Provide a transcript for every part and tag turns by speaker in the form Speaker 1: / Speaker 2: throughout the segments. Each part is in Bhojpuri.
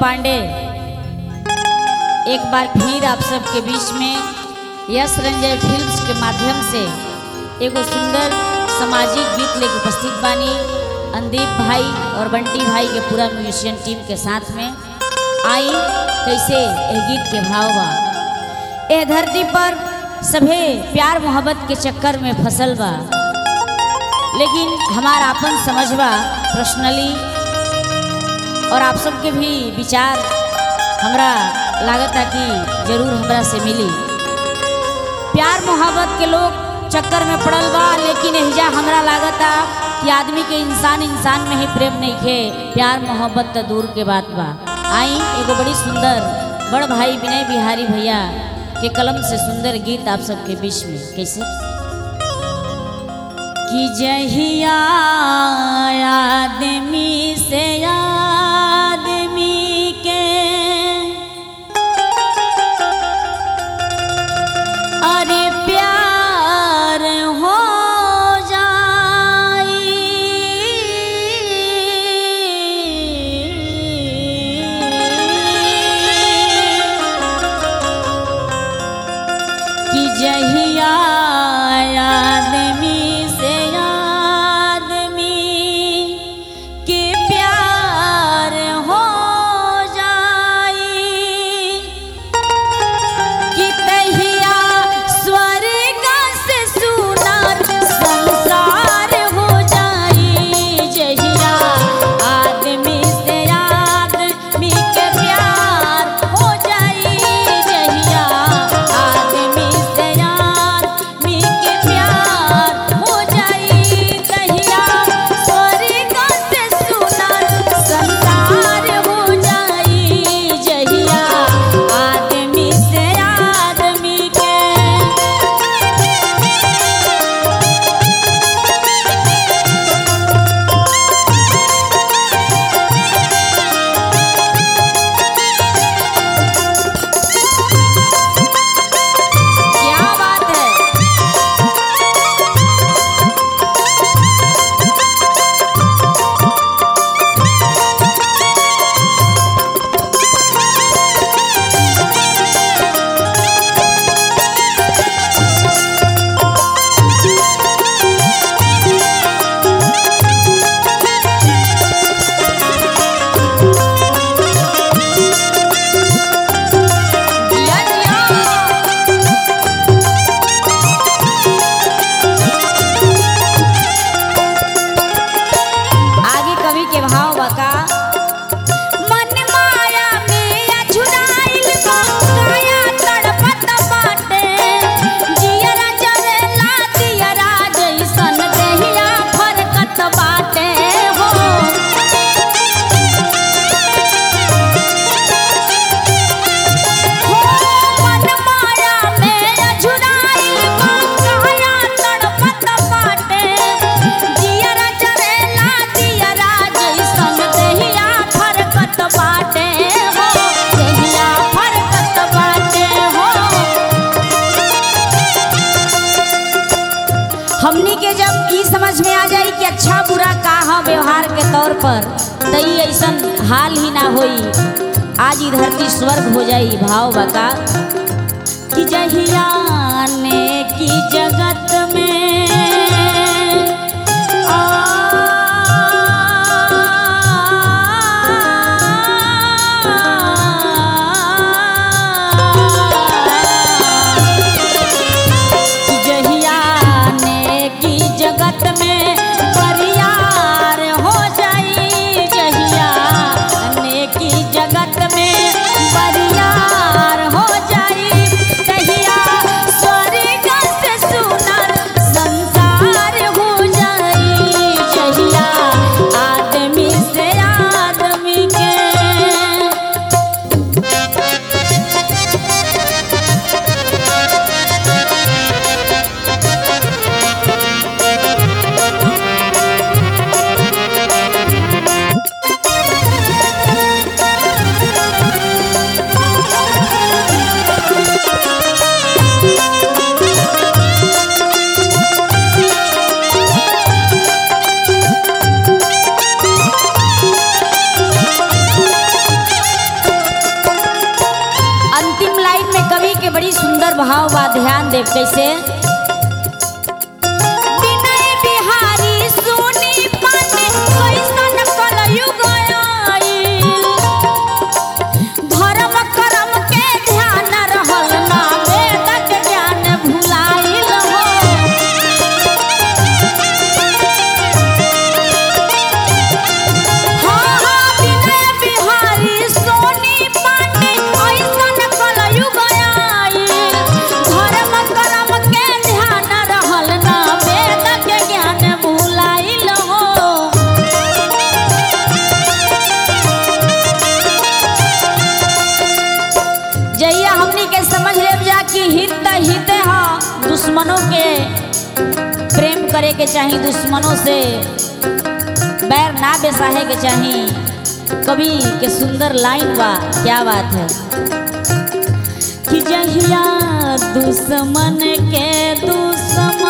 Speaker 1: पांडे एक बार फिर आप सबके बीच में यश रंजन फिल्म्स के माध्यम से एगो सुंदर सामाजिक गीत लेके उपस्थित बानी अंदीप भाई और बंटी भाई के पूरा म्यूजिशियन टीम के साथ में आई कैसे यह गीत के भाव बा ए धरती पर सभे प्यार मोहब्बत के चक्कर में फसल बा लेकिन हमार आपन समझबा पर्सनली और आप सबके भी विचार हमरा लागता कि जरूर हमरा से मिली प्यार मोहब्बत के लोग चक्कर में पड़ल बा लेकिन एहिजा हमरा लागता कि आदमी के इंसान इंसान में ही प्रेम नहीं खे प्यार मोहब्बत तो दूर के बात बा आई एगो बड़ी सुंदर बड़ भाई विनय बिहारी भैया के कलम से सुंदर गीत आप सबके बीच में कैसे कि जहिया आदमी से आदमी के अरे प्यार हो जाई कि जहिया आदमी से आदमी के प्यार हो जाई कि तहिया स्वर्ग से सुनार संसार हो जाई जहिया आदमी से आदमी के प्यार हो जाई जहिया आदमी से आदमी के प्यार हो जाई तहिया स्वर्ग से सुनार संसार हो जाई जहिया आदमी से आदमी के क्या बात है जिया जिया आगे कवि के भाव बका मन माया में अछुराइल बा काया तड़पत बाटे जियरा जरेला दियरा जैसन देहिया फरकत बाटे हो हो मन माया में अछुराइल बा काया तड़पत बाटे जियरा जरेला दियरा जैसन देहिया फरकत बाटे हो देहिया फरकत बाटे हो हमनी के जब ई समझ में आ जाई कि अच्छा बुरा का ह व्यवहार के तौर पर त ई ऐसन हाल ही ना होई आज ई धरती स्वर्ग हो जाई भाव बका कि जहिया ने की जगत में कि जहिया ने की जगत में परियार हो जाई जहिया ने की जगत में परियार हो जाई तहिया स्वर्ग से सुनर बड़ी सुंदर भाव बा ध्यान देव कैसे विनय बिहारी सोनी पांडे कैसन कलयुग आइल। धर्म कर्म के ध्यान रहल ना वेद के ज्ञान भुलाइल हो हाँ, हाँ, विनय बिहारी सोनी पांडे ऐसन कलयुग आइल। धर्म कर्म के ध्यान रहल ना वेद के ज्ञान भुलाइल हो जइया हमनी के समझ लेब जा कि हित त हिते ह दुश्मनों के प्रेम करे के चाही दुश्मनों से बैर ना बेसाहे के चाही कवि के सुंदर लाइन बा क्या बात है कि जहिया दुश्मन के दुश्मन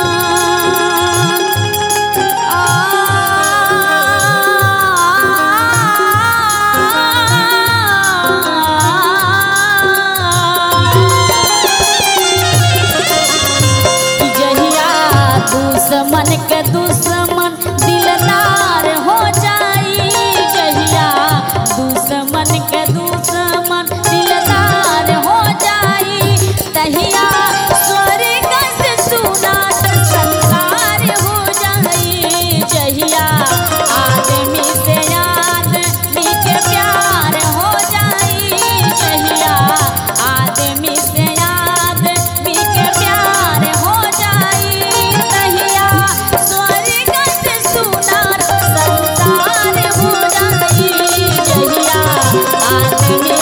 Speaker 1: कि जहिया दुश्मन के दुश्मन दिलदार हो जाई जहिया दुश्मन के दुश्मन दिलदार हो जाई तहिया स्वर्ग से सुनात संसार हो जाई जहिया आदमी से आदमी के प्यार हो जाई जहिया आदमी से आदमी के प्यार हो जाई तहिया स्वर्ग से सुनार संसार हो जाई जहिया आदमी